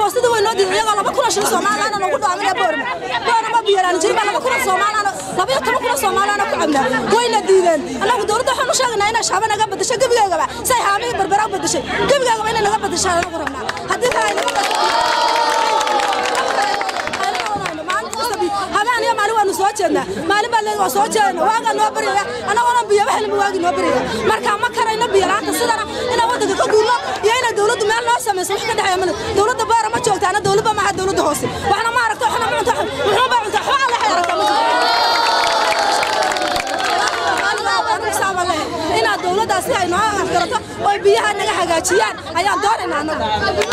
foostada way noo diiday iyagoo laba kuna shilin soomaaliyaana nagu dhaaminaya boorma boorama biyalaan jirin baa laba kuna soomaaliyaana laba iyo toban kuna soomaaliyaana ku cabnaa wayna diideen annagu dowladda waxaan u sheegaynaa inay shaaba naga badasho gebigeegaba say haamihii berbera u badashay gebigeegaba inay naga badashaan anagu rabnaa haddii kale ay naga habeen iyo maalin waanu soo jeednaa maalin baa leedahay waa soo jeedana waagaa noo baryaya annagoona biyaba helin waagi noo baryaya marka ma karayno biyo la'aanta sidana inaan waddanka ka guurno iyo inay dowladdu meel noo samayso wax ka dhexeeya male dowladda beera ma joogta ana dowladba maaha dowladda hoose waxna ma aragto waxna ma cunto muxuu baa cuntaa waxba alle waxay aragtaa ma inaad dowladdaas si ay noo afgarato oo biyaha naga hagaajiyaan ayaan doonaynaa annagu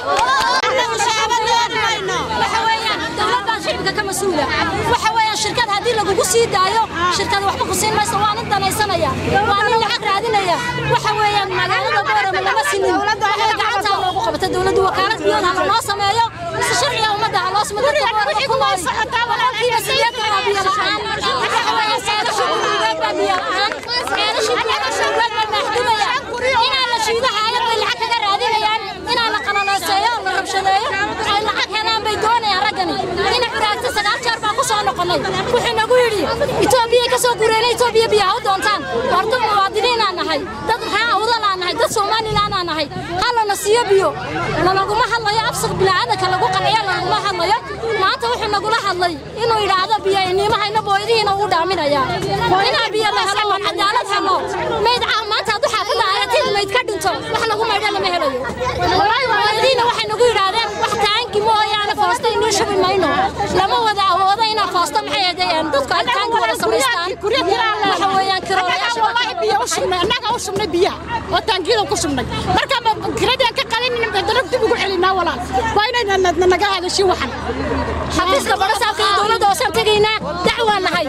waxa weeyaan shirkad haddii lagugu sii daayo shirkad waxba ku siin mayso waa nin danaysanaya waa nin lacag raadinaya waxa weeyaan magaalada boorama lama sinin waxay gacantaa loogu qabata dowladdu wakaalad biyood ha lanoo sameeyo si sharciga ummadda ha loo sameeyo dadka boorama ku nool boqolkiiba sideetan waa biyo la'aan waxa weeyaan seelasha gurigeed baa biyo la'aan seelasha gurigeed baa maxdumaya inaa la shiido hayad bay lacag kaga raadinayaan inaa la qalaleyseeyo la rabshadeeyo ay lacag helaan bay doonayaan raggani ina curaagta sagaal jeer baan ku soo noqonnay wuxuu nagu yidhi itoobiya ka soo gureena itoobiya biyaha u doontaan horta muwaadiniinaan nahay dad maxaa awdalaan nahay dad somalilaanaan nahay hallana siiyo biyo lalaguma hadlayo absaq bilaadanka lagu qanciyo lalaguma hadlayo maanta wuxuu nagula hadlay inuu yidhaahdo biyo inimahayna booyadihiina uu dhaaminaya inaa biyo la helo oo cadaalad helo mayd caa maanta hadduu xaafadda ayatid mayd ka dhinto wax lagu maydho lama helayo booyadihiina waxay nagu yidhaahdeen wax taanki mooyaane foosta inii shubi mayno lama wada awoodo inaa foosta maxay ahaydeen dadku ay taanki wada samaystaan waxa weeyaan kiroolayaasha والله بيا وشمنا أنا وشمنا بيا وتانكيل وكشمنا مركا كريدي أنك قليل من بدرك تبغوا علينا ولا وين نجا هذا الشيء وحنا xafiiska barasaabka iyo dowladda hoosaan tegaynaa dacwaan nahay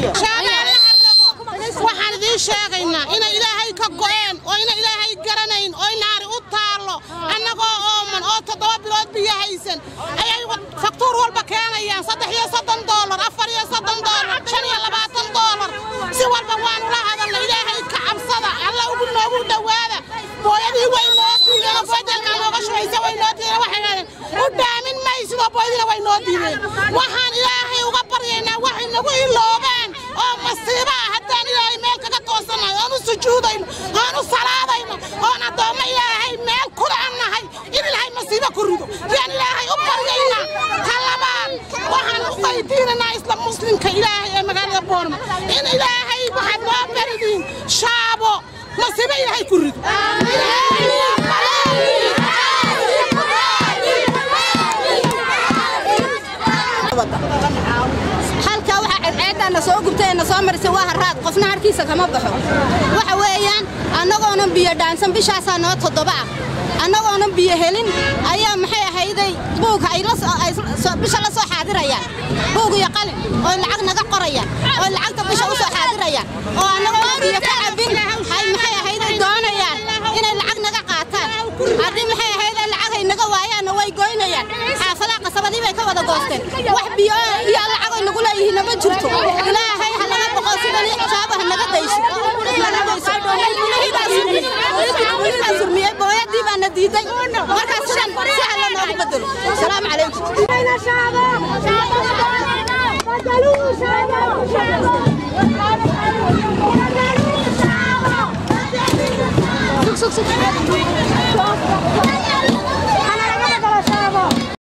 waxaan idiin sheegaynaa ina ilaahay ka go'een oo ina ilaahay garanayn oo naari u taallo annagoo ooman oo toddoba bilood biyo haysan ayay faktuur walba keenayaan saddex iyo soddon doolar afar iyo soddon doolar shan iyo labaatan doolar si walba waanu la hadalna ilaahay ka cabsada alla ugu noogu dhowaada booyadii way noo diideen oo badelka nooga shubaysa way noo diideen waxay dhahdeen u dhaamin maysidoo booyadiina way noo diideen waxaan ilaahay uga baryaynaa waxay nagu iloobeen oo masiiba ah haddaan ilaahay meel kaga toosannahay oon u sujuudayno oon u salaadayno oon addoommo ilaahay meel kula an nahay in ilaahay masiibo ku rido yaan ilaahay u baryaynaa ta labaad waxaan u weydiinanaa isla muslimka ilaahay ee magaalada boorma in ilaahay waxaad noo baridiin shaabo masiibo ilaahay ku rido halkaa waxa cadceeddaana soo gubtay ee na soo marisay waa harraad qofna harkiisa kama baxo waxa weeyaan annagoonan biyo dhaansan bishaasaa noo toddoba ah annagoonan biyo helin ayaa maxay ahayday buugka ay bisha la soo xaadirayaan buug iyo qalin oo lacag naga qorayaan oo lacagta bisha u soo xaadirayaan oo annagoona biyo ka cabin ay maxay ahayday doonayaan inay lacag naga qaataan haddii maxay ahayday lacag ay naga waayaanna way goynayaan xaafadaha qasabadii bay ka wada goosteen wax biyo iyo lacag ay nagu leeyihiin ma jirto ilaahay ha naga boqo sidan xijaaba ha naga dayso surmiyey booyadii baana diiday markaa sidan si alla noogu bedelo asalaamu calaykum sug sug sug